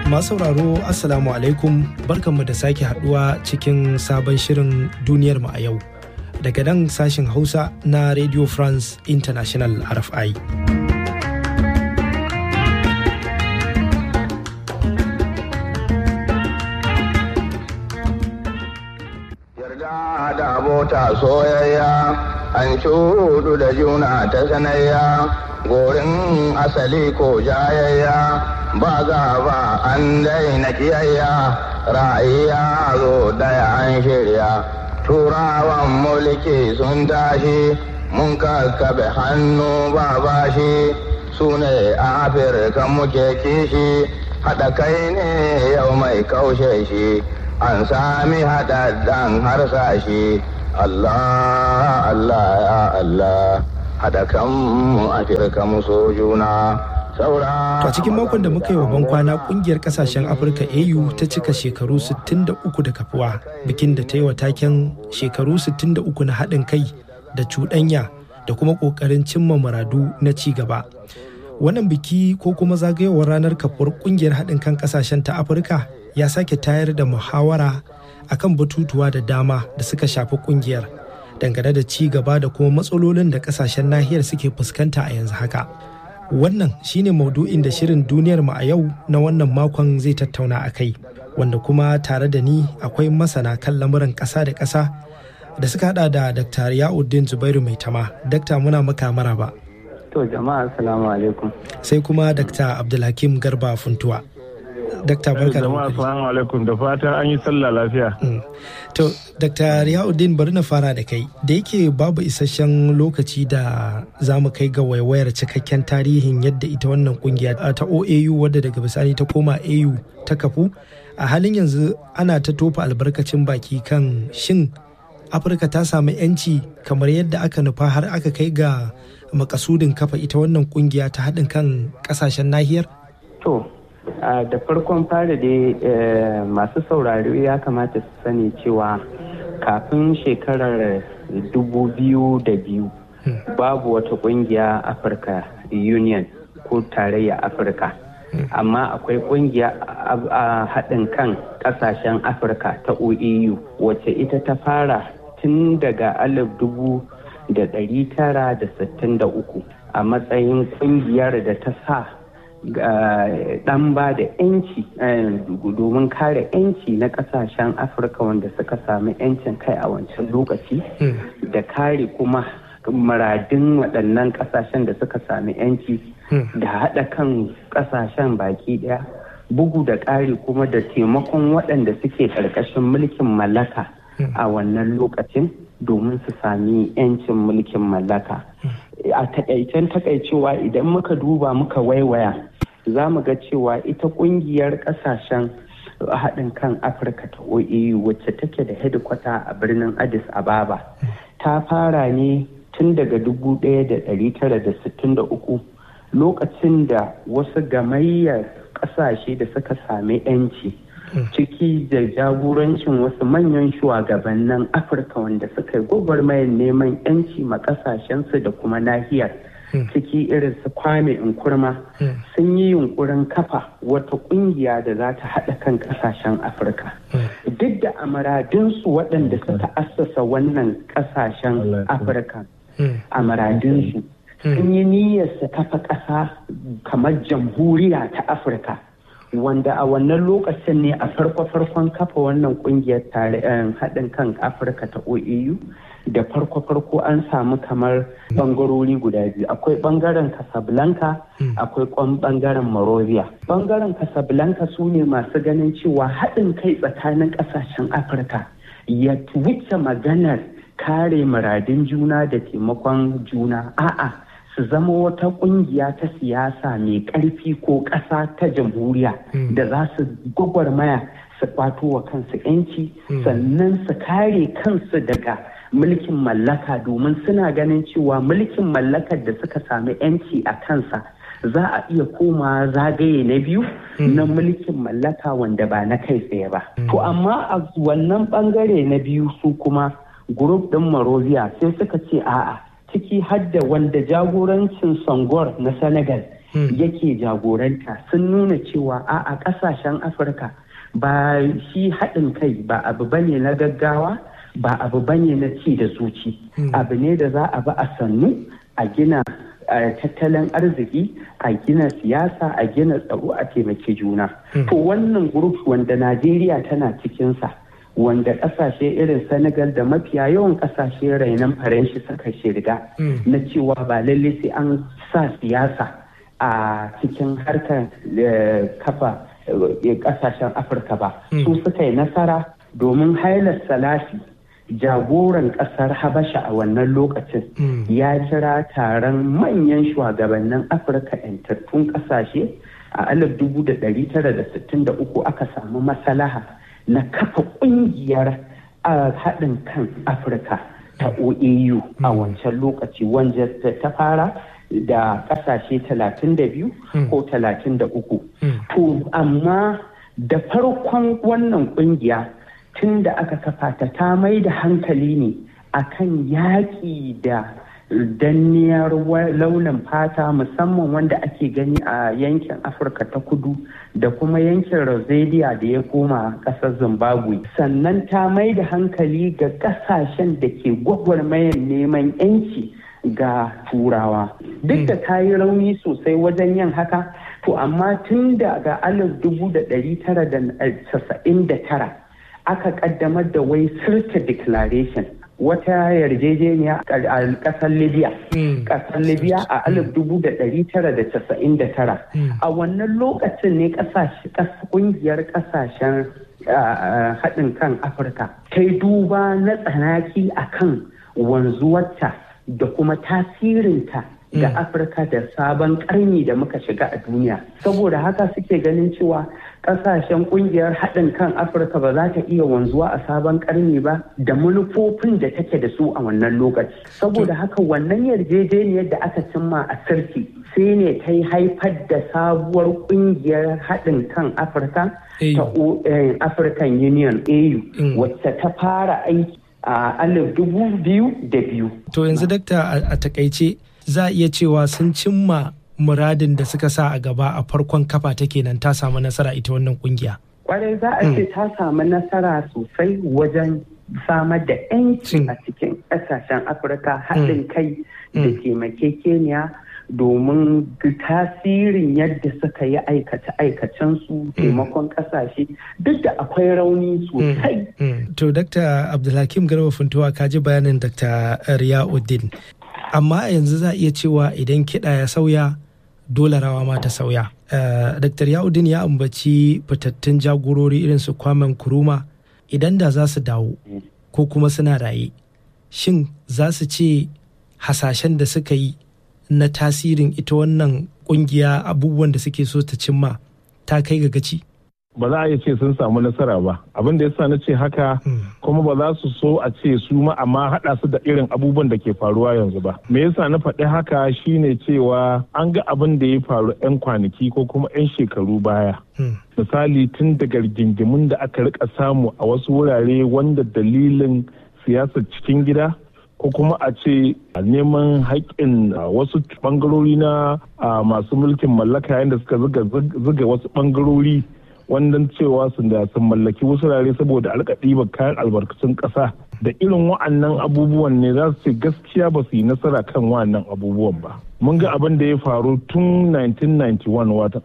Masu sauraro Assalamu alaikum barkanmu da sake haduwa cikin sabon shirin duniyar mu a yau. Daga nan sashen Hausa na Radio France International RFI. Yarda da abota soyayya an shudu da juna ta sanayya gorin asali ko jayayya ba ba an daina kiyayya ra'ayya zo daya an shirya turawan mulki sun tashi mun kakkabe hannu ba bashi su ne afirka muke kishi haɗa kai ne yau mai kaushe shi an sami haɗaɗɗen harsashe Allah Allah ya Allah haɗa kanmu afirka mu so juna To a cikin makon da muka yi wa bankwana kungiyar kasashen Afirka AU ta cika shekaru 63 da kafuwa bikin da ta yi wa taken shekaru 63 na haɗin kai da cuɗanya da kuma ƙoƙarin cimma muradu na ci gaba. Wannan biki ko kuma zagayowar ranar kafuwar kungiyar haɗin kan kasashen ta Afirka ya sake tayar da muhawara akan batutuwa da dama da suka shafi kungiyar dangane da ci gaba da kuma matsalolin da kasashen nahiyar suke fuskanta a yanzu haka. Wannan shine maudu'in da shirin duniyar mu a yau na wannan makon zai tattauna a kai, wanda kuma tare da ni akwai masana kan lamuran ƙasa da ƙasa da suka hada da Dr. Ya'uddin Zubairu Mai Tama. Dakta muna maka maraba. To jama'a assalamu alaikum. Sai kuma Dr. Abdulhakim Garba Funtuwa. Dakta barka da jama'a assalamu alaikum da fatan an yi sallah lafiya. To, Dr. Riyauddin bari na fara da kai, da yake babu isasshen lokaci da za mu kai ga waiwayar cikakken tarihin yadda ita wannan kungiya ta OAU wadda daga bisani ta koma AU ta kafu, a halin yanzu ana ta tofa albarkacin baki kan shin Afirka ta samu 'yanci kamar yadda aka nufa har aka kai ga makasudin kafa ita wannan kungiya ta haɗin kan ƙasashen nahiyar? To, da farkon fara dai masu saurari ya kamata su sani cewa kafin shekarar dubu biyu da biyu babu wata kungiya afirka union ko tarayya afirka amma akwai kungiya a haɗin kan ƙasashen afirka ta oeu wacce ita ta fara tun daga alif dubu da ɗari tara da sittin da uku a matsayin kungiyar da ta sa dan ba da yanci domin kare yanci na kasashen afirka wanda suka sami yancin kai a wancan lokaci da kare kuma muradin waɗannan kasashen da suka sami yanci da haɗa kan kasashen baki ɗaya bugu da ƙari kuma da taimakon waɗanda suke ƙarƙashin mulkin mallaka a wannan lokacin domin su sami 'yancin mulkin mallaka a takaicen takaicewa idan muka duba muka waiwaya za mu ga cewa ita kungiyar kasashen haɗin kan afirka ta oeu wacce take da hedikwata a birnin addis ababa ta fara ne tun daga 1963 lokacin da wasu gamayyar ƙasashe da suka sami 'yanci ciki da jagorancin wasu manyan shugabannin afirka wanda suka yi gwagwarmayar neman 'yanci ma ƙasashensu da kuma nahiyar ciki irin su kwame nkurma sun yi yunkurin kafa wata kungiya da za ta haɗa kan ƙasashen afirka duk da amaradinsu waɗanda suka assasa wannan ƙasashen afirka amaradinsu sun yi niyyar su kafa ƙasa kamar jamhuriya ta afirka wanda a wannan lokacin ne a farko-farkon kafa wannan kungiyar haɗin kan afirka ta oeu da farko-farko an samu kamar bangarori guda biyu akwai bangaren casablanca akwai bangaren morovia bangaren casablanca su ne masu ganin cewa haɗin kai tsakanin ƙasashen afirka ya wuce maganar kare muradin juna da taimakon juna a'a su zama wata kungiya ta siyasa mai ƙarfi ko ƙasa ta jamhuriya da za su gwagwarmaya su kwato wa kansu 'yanci sannan su kare kansu daga mulkin mallaka domin suna ganin cewa mulkin mallakar da suka sami 'yanci a kansa za a iya koma zagaye na biyu na mulkin mallaka wanda ba na kai tsaye ba. To amma a wannan bangare na biyu su kuma grup ɗin Morovia sai suka ce a'a ciki hadda wanda jagorancin Sangor na Senegal yake jagoranta sun nuna cewa a a ƙasashen afirka ba shi haɗin kai ba abu bane na gaggawa ba abu bane na ci da zuci abu ne da za a bi a sannu a gina tattalin arziki a gina siyasa a gina tsaro a taimaki juna to wannan grup wanda najeriya tana cikinsa wanda kasashe irin senegal da mafiya yawan kasashe rainon faranshi suka shirga na cewa ba lalle sai an sa siyasa a cikin harkar kafa kasashen afirka ba su suka yi nasara domin hailar salafi jagoran kasar habasha a wannan lokacin ya kira taron manyan shugabannin afirka yantattun kasashe a 1963 aka samu masalaha na kafa kungiyar haɗin kan afirka ta oau a wancan lokaci wanda ta fara da kasashe 32 ko 33 to amma da farkon wannan kungiya tun da aka kafa ta ta mai da hankali ne akan yaƙi da danniyar launin fata musamman wanda ake gani a yankin afirka ta kudu da kuma yankin rosalia da ya koma ƙasar zimbabwe sannan ta mai da hankali ga ƙasashen da ke gwagwarmayar neman 'yanci ga turawa duk da ta yi rauni sosai wajen yin haka to amma tun daga alif dubu da ɗari tara da casa'in da tara aka kaddamar da wai sirta declaration wata yarjejeniya a kasar libya kasar libya a alif dubu da ɗari tara da casa'in da tara a wannan lokacin ne kungiyar kasashen haɗin kan afirka ta yi duba na tsanaki akan wanzuwarta da kuma tasirinta ga afirka da sabon karni da muka shiga a duniya saboda haka suke ganin cewa kasashen kungiyar haɗin kan afirka ba za ta iya wanzuwa a sabon karni ba da manufofin da take da su a wannan lokaci saboda haka wannan yarjejeniyar da aka cimma a sirki sai ne ta yi haifar da sabuwar kungiyar haɗin kan afirka ta african union au wacce ta fara aiki a alif dubu biyu da biyu to yanzu dakta a takaice za a iya cewa sun cimma muradin da suka sa a gaba a farkon kafa ta kenan ta samu nasara ita wannan kungiya. Kwarai za a ce ta samu nasara sosai wajen samar da 'yanci a cikin ƙasashen Afirka haɗin kai da taimakekeniya domin tasirin yadda suka yi aikace-aikacen su taimakon ƙasashe duk da akwai rauni sosai. To, Dr. Abdulhakim Garba Funtuwa ka ji bayanin Dr. Riyauddin. amma yanzu za a iya cewa idan kiɗa ya sauya dole rawa ma ta sauya. Dr. Yaudin ya ambaci fitattun jagorori irin su kwamen kuruma idan da za su dawo ko kuma suna raye. Shin za su ce hasashen da suka yi na tasirin ita wannan kungiya abubuwan da suke so ta cimma ta kai ga gaci? ba za a iya ce sun samu nasara ba abin da yasa na ce haka kuma ba za su so a ce su ma amma haɗa su da irin abubuwan da ke faruwa yanzu ba me yasa na faɗi haka shine cewa an ga abin da ya faru 'yan kwanaki ko kuma 'yan shekaru baya misali tun daga rigingimun da aka rika samu a wasu wurare wanda dalilin siyasar cikin gida ko kuma a ce neman haƙƙin wasu ɓangarori na masu mulkin mallaka yayin da suka zuga wasu ɓangarori wannan cewa sun da sun mallaki wasu rare saboda alka ɗiba kayan albarkacin ƙasa da irin wa'annan abubuwan ne za su ce gaskiya ba su yi nasara kan wa'annan abubuwan ba mun ga abin da ya faru tun 1991 watan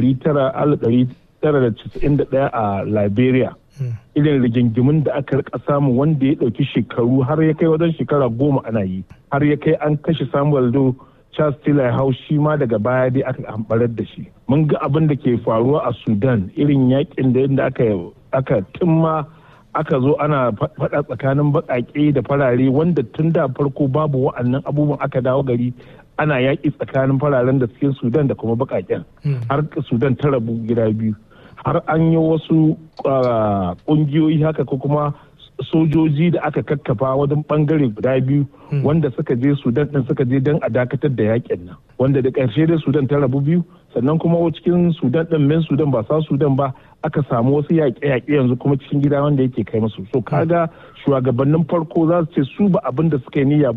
1991 a liberia irin rigingimin da aka rika samu wanda ya ɗauki shekaru har ya kai wajen shekara goma ana yi har ya kai an kashe samuel do Charles Taylor hau shi ma daga baya dai aka hambarar da shi. Mun ga abin da ke faruwa a Sudan irin yakin da yadda aka aka timma aka zo ana faɗa tsakanin baƙaƙe da farare wanda tun da farko babu wa'annan abubuwan aka dawo gari ana yaƙi tsakanin fararen da cikin Sudan da kuma baƙaƙen. Har Sudan ta rabu gida biyu. Har an yi wasu ƙungiyoyi haka ko kuma sojoji da aka kakkafa wajen bangare guda biyu wanda suka je sudan din suka je don a dakatar da yakin nan wanda da ƙarshe dai sudan ta rabu biyu sannan kuma cikin sudan din men sudan ba sa sudan ba aka samu wasu yaƙe-yaƙe yanzu kuma cikin gida wanda yake kai musu so kaga shugabannin farko za su ce su ba abin da suka yi niyya ba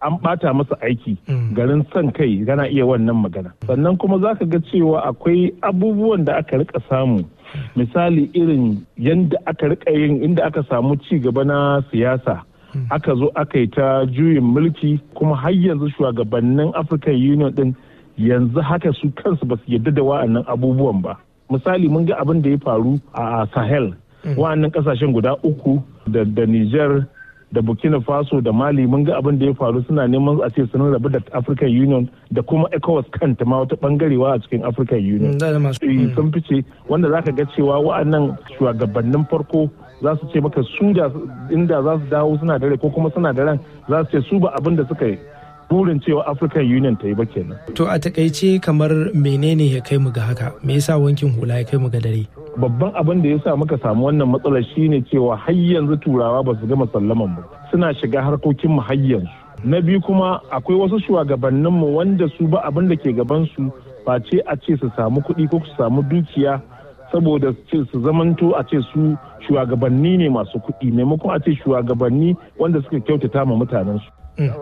an bata masa aiki garin son kai gana iya wannan magana sannan kuma za ka ga cewa akwai abubuwan da aka rika samu misali irin yadda aka rika yin inda aka samu ci gaba na siyasa aka zo aka yi ta juyin mulki kuma har yanzu shugabannin african union din yanzu haka su kansu ba su yadda da wa'annan abubuwan ba misali mun ga abin da ya faru a sahel wa'annan kasashen guda uku da niger da burkina faso da mali mun ga abin da ya faru suna neman a ce sun rabu da african union da kuma ecowas kanta ma wata bangarewa a cikin african union sun fice wanda zaka ga cewa wa'annan shugabannin farko za su ce maka su da inda za su dawo suna da rai ko kuma suna da ran za su ce su ba abin da suka yi burin cewa african union ta yi ba kenan to a takaice kamar menene ya kai mu ga haka me yasa wankin hula ya kai mu ga dare babban abin da ya sa muka samu wannan matsalar shine cewa har yanzu turawa ba su gama sallaman mu suna shiga harkokin mu har yanzu na biyu kuma akwai wasu shugabannin mu wanda su ba abin da ke gaban su face a ce su samu kuɗi ko su samu dukiya saboda su zamanto a ce su shugabanni ne masu kuɗi maimakon a ce shugabanni wanda suka kyautata ma mutanen su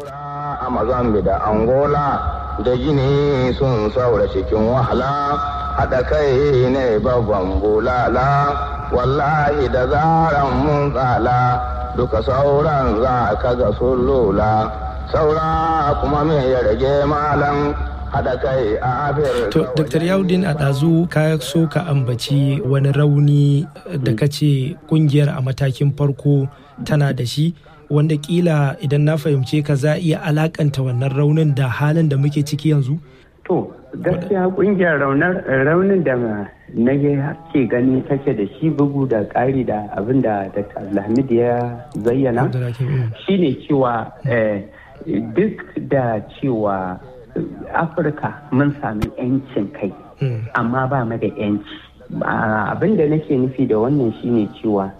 a mazambi da angola da gini sun saura cikin wahala haɗa kai ne babban bulala wallahi da zaran mun tsala duka sauran za ka ga sun lula saura kuma me ya rage malam haɗa kai a To, Dr. Yaudin a ɗazu ka so ka ambaci wani rauni da ka ce ƙungiyar a matakin farko tana da shi wanda kila idan na fahimce ka za iya alakanta wannan raunin da halin da muke ciki yanzu? To, gaskiya kungiyar raunin da na ke gani take da shi bugu da ƙari da abin da Dr. Alhamid ya zayyana shine cewa duk da cewa Afirka mun sami 'yancin kai, amma ba mu da 'yanci. Abin da nake nufi da wannan shine cewa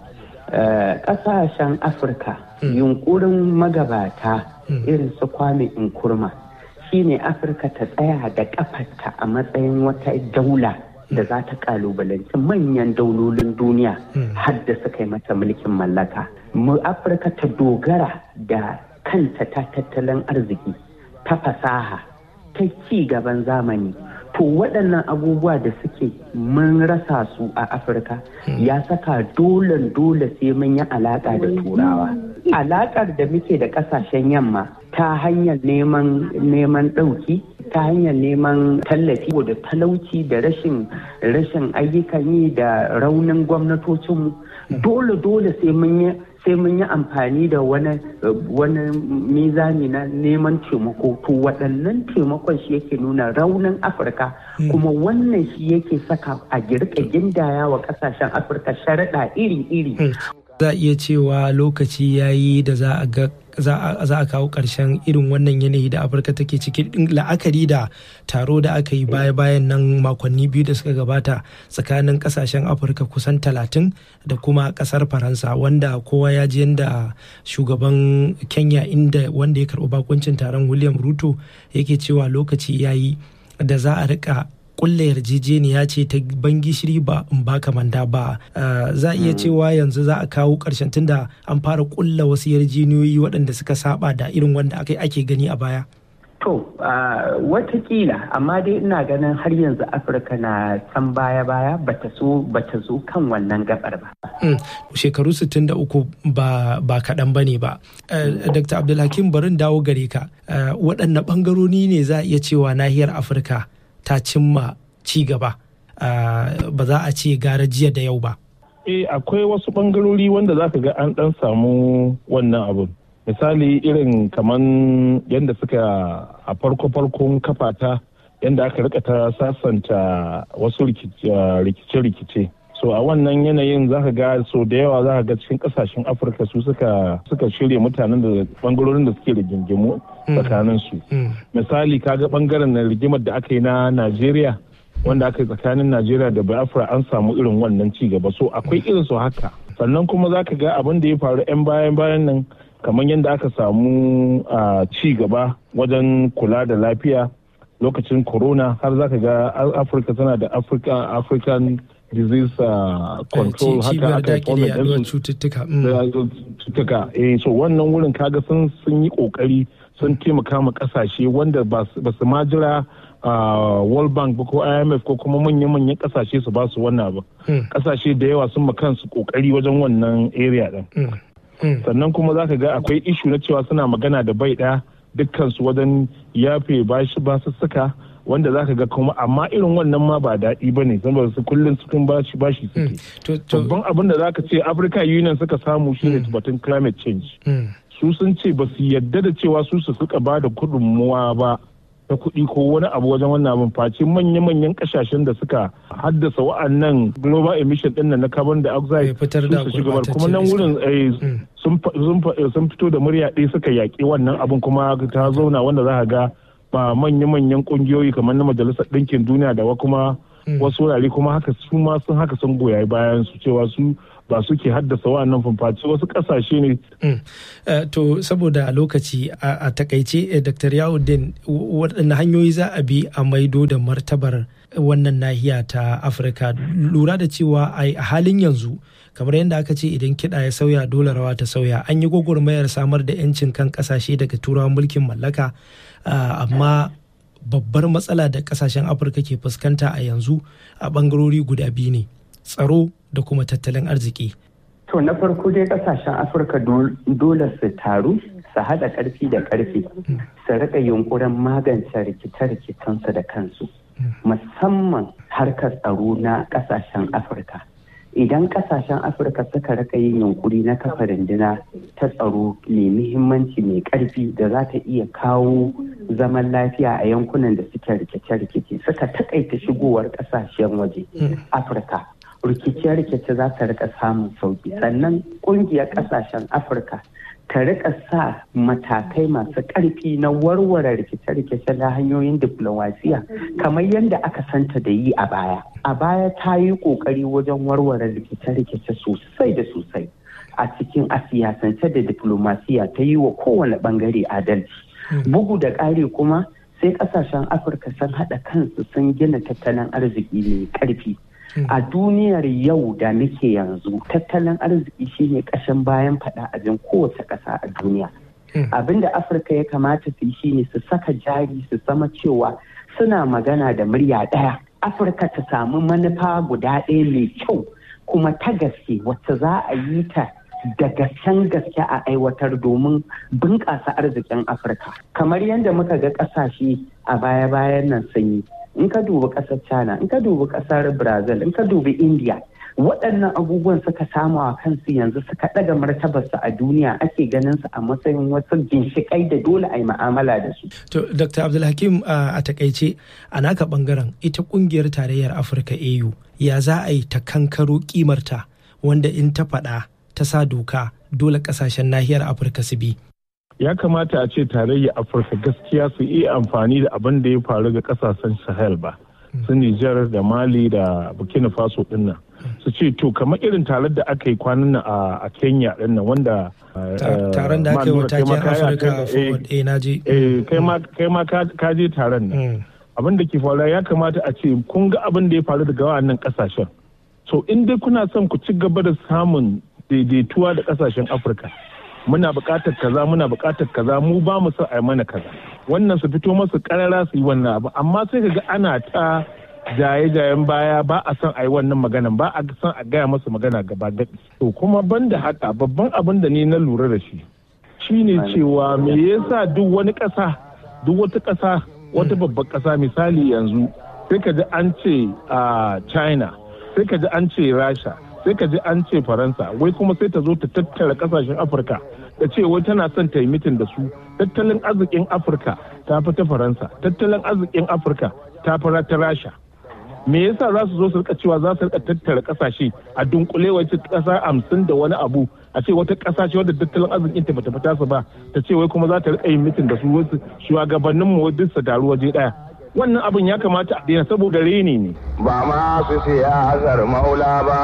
ƙasashen Afirka yunkurin magabata irin su kwame nkurma shine afirka ta tsaya da kafarta a matsayin wata daula da za ta kalubalanci manyan daulolin duniya har da suka yi mata mulkin mallaka mu afirka ta dogara da kanta ta tattalin arziki ta fasaha ta ci gaban zamani to waɗannan abubuwa da suke mun rasa su a afirka ya saka dole dole sai mun yi alaƙa da turawa alaƙar da muke da ƙasashen yamma ta hanyar neman neman ɗauki ta hanyar neman tallafi da talauci da rashin rashin ayyukan yi da raunin gwamnatocinmu dole dole sai mun yi sai mun yi amfani da wani wani mizani na neman taimako to waɗannan taimakon shi yake nuna raunin afirka kuma wannan shi yake saka a girka gindaya wa ƙasashen afirka sharaɗa iri-iri za a iya cewa lokaci ya yi da za a ga za a kawo ƙarshen irin wannan yanayi da afirka take ciki la'akari da taro da aka yi baya-bayan nan makonni biyu da suka gabata tsakanin ƙasashen afirka kusan talatin da kuma ƙasar faransa wanda kowa ya ji yadda shugaban kenya inda wanda ya karɓi bakuncin taron william ruto yake cewa lokaci ya yi da za a rika kulle yarjejeniya ce ta ban gishiri ba in baka manda ba za a iya cewa yanzu za a kawo ƙarshen tunda an fara kulla wasu yarjejeniyoyi waɗanda suka saba da irin wanda aka ake gani a baya to watakila amma dai ina ganin har yanzu afirka na can baya-baya bata so bata zo kan wannan gabar ba shekaru 63 ba ba kaɗan ba ne ba dr abdulhakim barin dawo gare ka waɗanne ɓangarori ne za a iya cewa nahiyar afirka ta cimma ci gaba ba za a ce gara jiya da yau ba. Eh akwai wasu bangarori wanda za ka ga an dan samu wannan abun. Misali irin kaman yadda suka a farko-farkon kafata yadda aka rika ta sasanta wasu rikice-rikice. So a wannan yanayin za ka ga so da yawa za ka ga cikin kasashen Afirka su suka shirya mutanen da bangarorin da suke da gingimu tsakanin su. Misali kaga bangaren na rigimar da aka yi na Najeriya wanda aka yi tsakanin Najeriya da Biafra an samu irin wannan ci gaba so akwai irin su haka. Sannan kuma za ka ga abin da ya faru 'yan bayan bayan nan kamar yadda aka samu ci gaba wajen kula da lafiya lokacin corona har za ka ga Afirka tana da African disease uh, control haka aka cututtuka cututtuka eh so wannan wurin kaga sun sun yi kokari sun taimaka ma kasashe wanda ba su ma jira world bank ko imf ko kuma manyan-manyan kasashe su ba su wannan abu kasashe da yawa sun kansu kokari wajen wannan area din sannan kuma za ka ga akwai ishu na cewa suna magana da bai ɗaya dukkansu wajen yafe bashi basussuka wanda za ka ga kuma amma irin wannan ma ba daɗi ba ne saboda su kullum cikin bashi bashi suke babban abin da za ka ce africa union suka samu shi ne batun climate change su sun ce ba su yadda da cewa su su suka ba da gudunmuwa ba ta kuɗi ko wani abu wajen wannan abin face manya-manyan kasashen da suka haddasa wa'annan global emission ɗin na carbon dioxide su shiga kuma nan wurin sun fito da murya ɗaya suka yaƙi wannan abin kuma ta zauna wanda za ga ba manya-manyan kungiyoyi kamar na majalisar ɗinkin duniya da kuma wasu wurare kuma haka su ma sun haka sun goya bayan su cewa su ba suke haddasa wa'annan fumfaci wasu ƙasashe ne. to saboda a lokaci a takaice dr yawuddin waɗanne hanyoyi za a bi a maido da martabar wannan nahiya ta afirka lura da cewa a halin yanzu kamar yadda aka ce idan kiɗa ya sauya dole rawa ta sauya an yi gwagwarmayar samar da 'yancin kan ƙasashe daga turawan mulkin mallaka amma babbar matsala da ƙasashen afirka ke fuskanta a yanzu a ɓangarori guda biyu ne tsaro da kuma tattalin arziki to na farko dai ƙasashen afirka dole su taru su haɗa ƙarfi da ƙarfi su riƙa yunkurin magance rikice-rikicensu da kansu musamman harkar tsaro na ƙasashen afirka idan kasashen afirka suka raka yin yunkuri na kafa runduna ta tsaro mai muhimmanci mai karfi da za ta iya kawo zaman lafiya a yankunan da suke rikice-rikice suka takaita shigowar kasashen waje afirka rikice-rikice za ta rika samun sauki sannan kungiyar kasashen afirka ta rika sa matakai masu ƙarfi na warware rikice-rikice na hanyoyin diplomasiya kamar yadda aka santa da yi a baya. A baya ta yi ƙoƙari wajen warware rikice-rikice sosai da sosai a cikin a siyasance da diplomasiya ta yi wa kowane ɓangare adalci. Bugu da ƙari kuma sai ƙasashen Afirka sun haɗa kansu sun gina tattalin arziki mai ƙarfi. a duniyar yau da muke yanzu tattalin arziki shine kashin bayan fada abin kowace ƙasa a duniya abin da afirka ya kamata su yi shine su saka jari su sama cewa suna magana da murya ɗaya afirka ta samu manufa guda ɗaya mai kyau kuma ta gaske wacce za a yi ta da gasken gaske a aiwatar domin bunƙasa arzikin afirka kamar yadda muka ga ƙasashe a baya-bayan nan sun yi in ka dubi ƙasar china in ka dubi ƙasar brazil in ka dubi india waɗannan abubuwan suka samu a kansu yanzu suka ɗaga martabarsu a duniya ake ganin su a matsayin wasu ginshiƙai da dole a yi ma'amala da su. To, Dr. Abdulhakim a takaice a naka ɓangaren ita ƙungiyar tarayyar Afirka AU ya za a yi ta kankaro ƙimarta wanda in ta faɗa ta sa doka dole ƙasashen nahiyar Afirka su bi. ya kamata a ce tarayyar afirka gaskiya su iya amfani da abin da ya faru ga kasashen sahel ba su nijar da mali da burkina faso dinnan su ce to kamar irin taron da aka yi kwanan nan a kenya dinnan wanda taron da aka yi wa taken afirka forward eh na je kai ma ka je taron nan abin da ke faruwa ya kamata a ce kun ga abin da ya faru daga wannan kasashen so in dai kuna son ku ci gaba da samun daidaituwa da kasashen afirka muna buƙatar kaza muna buƙatar kaza mu ba mu son a mana kaza wannan su fito masu karara su yi wannan abu amma sai ka ga ana ta jaye-jayen baya ba a son a yi wannan magana ba a son a gaya masa magana gaba gaɗi to kuma banda haka babban abin da ni na lura da shi shine cewa me yasa duk wani ƙasa duk wata ƙasa wata babbar ƙasa misali yanzu sai ka ji an ce a china sai ka ji an ce rasha sai ka ji an ce faransa wai kuma sai ta zo ta tattara kasashen afirka da ce wai tana son ta yi mitin da su tattalin arzikin afirka ta fi ta faransa tattalin arzikin afirka ta fi ta rasha me yasa za su zo su rika cewa za su rika tattara kasashe a dunkule wace kasa hamsin da wani abu a ce wata kasa ce wadda tattalin arzikin ta bata fita su ba ta ce wai kuma za ta rika yin mitin da su wasu shugabannin mu duk su taru waje daya wannan abin ya kamata a daina saboda reni ne ba ma su siyasar maula ba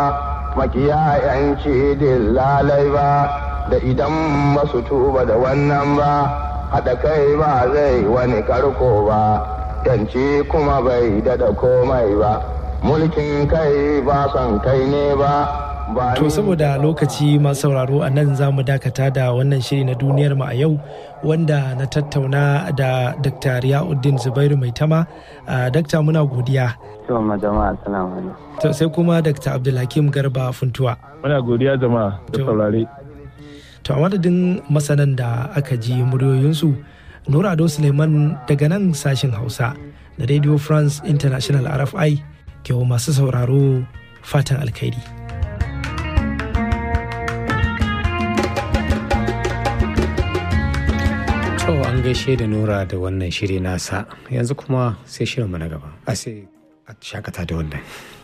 makiya yanci lalai ba da idan ba su tuba da wannan ba haɗa kai ba zai wani karko ba yanci kuma bai dada komai ba mulkin kai ba son kai ne ba To saboda lokaci masu sauraro a nan za mu dakata da wannan shiri na duniyar mu a yau wanda na tattauna da Dr. Riyauddin Zubairu Maitama. Dakta muna godiya. To jama'a assalamu alaikum. To sai kuma Dr. Abdulhakim Garba Funtuwa. Muna godiya jama'a da saurare. To a madadin masanan da aka ji muryoyinsu Nura Ado Suleiman daga nan sashen Hausa da Radio France International RFI ke masu sauraro fatan alkhairi. To an gaishe da Nura da wannan shiri nasa yanzu kuma sai shirinmu na gaba. A sai a shakata da wannan.